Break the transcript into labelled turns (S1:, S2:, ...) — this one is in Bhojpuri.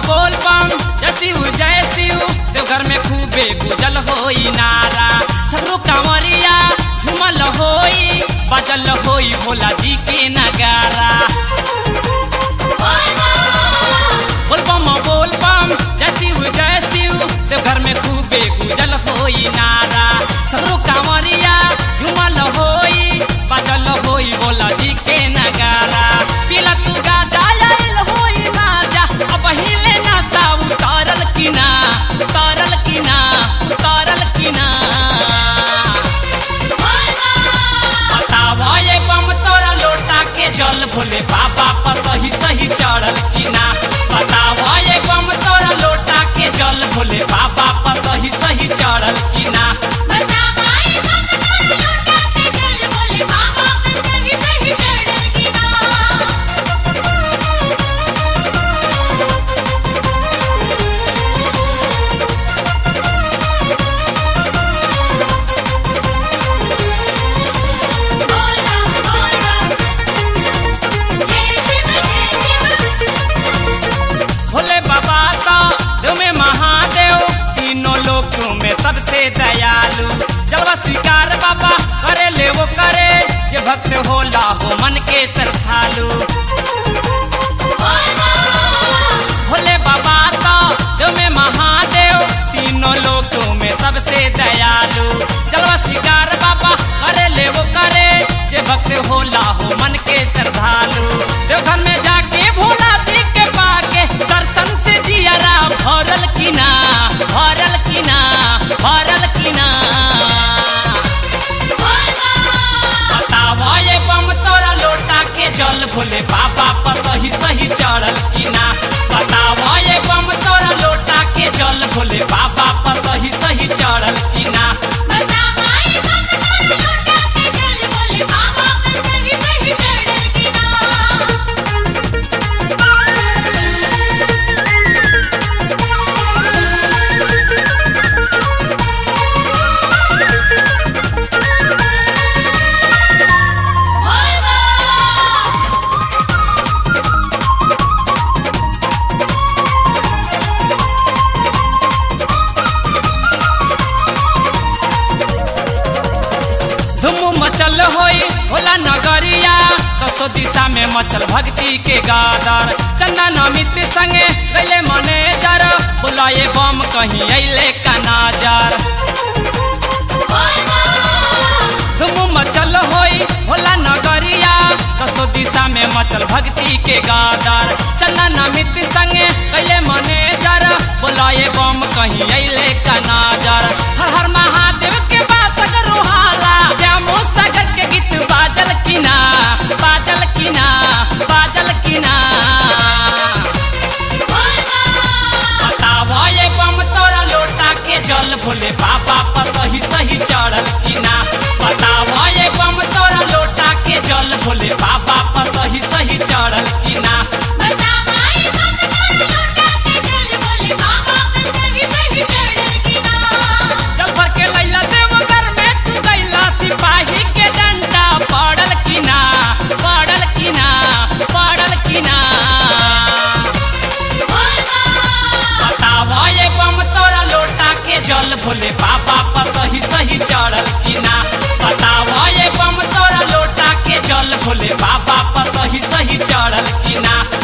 S1: बोल बम जय शिव जय शिव देवघर में खूबे गुजल होई नारा सगरो कांवरिया झुमल होई बजल होई भोला जी के नगारा बोल बम बोल बम जय शिव जय शिव देवघर में खूबे गुजल होई नारा सगरो कांवरिया झुमल होई बजल होई भोला जी के नगारा तिला तू गाजा आइल होई माजा अब हिले नाता उतारल किना उतारल किना उतारल किना बतावा ये बम तोरा लोटा के जल भोले बाबा पर सही सही चढ़ल किना बतावा ये बम तोरा लोटा के जल भोले बाबा पर सही सही चढ़ल किना
S2: बतावाई हम तोरा लोटा के जल बोले बाबा पर सही सही चढ़ल की ना बोला बोला जय शिव जय शिव
S1: भोले बाबा का तुम्हें महादेव तीनों लोकों में सबसे दयालु जलवा स्वीकार बाबा करे ले वो करे ये भक्त होला हो मन के श्रद्धालु भोले बाबा का तुम्हें महादेव तीनों लोकों में सबसे दयालु जलवा स्वीकार बाबा करे ले वो करे ये भक्त होला हो मन के श्रद्धालु देवघर में जाके भोला जी के पाके दर्शन से जियरा भरल किना भरल किना भरल किना बतावा ये बम तोरा लोटा के जल भोले बाबा पर सही सही चढ़ल किना बतावा ये बम तोरा लोटा के जल भोले बाबा पर सही सही चढ़ल किना
S2: बतावाई हम तोरा लोटा के जल बोले बाबा पर सही सही चढ़ल की ना
S1: धुम मचल होई भोला नगरिया कसो दिशा में मचल भक्ति के गादर चंदन अमित संगे गले मनेजर बोला ये बम कहीं अले का नाजर धुम मचल होई भोला नगरिया कसो दिशा में मचल भक्ति के गादर चंदन अमित संगे गले मनेजर बोला ये बम कहीं अले का नाजर हर हर महादेव के बासक रोहाला श्यामो सागर के गीत बाजल किना बाजल किना बाजल किना बतावा ये बम तोरा लोटा के जल भोले बाबा पर सही सही चढ़ल किना बतावा ये बम तोरा लोटा के जल भोले बाबा पर सही सही चढ़ल किना
S2: बतावाई हम तोरा लोटा के जल बोले बाबा पर सही सही चढ़ल की ना
S1: चल भर के लैला देवघर में तू गैला सिपाही के डंडा पड़ल किना पड़ल किना पड़ल किना बतावा ये बम तोरा लोटा के जल भोले बाबा पर सही सही चढ़ल किना बतावा ये बम तोरा लोटा के जल भोले बाबा पर सही सही चढ़ल किना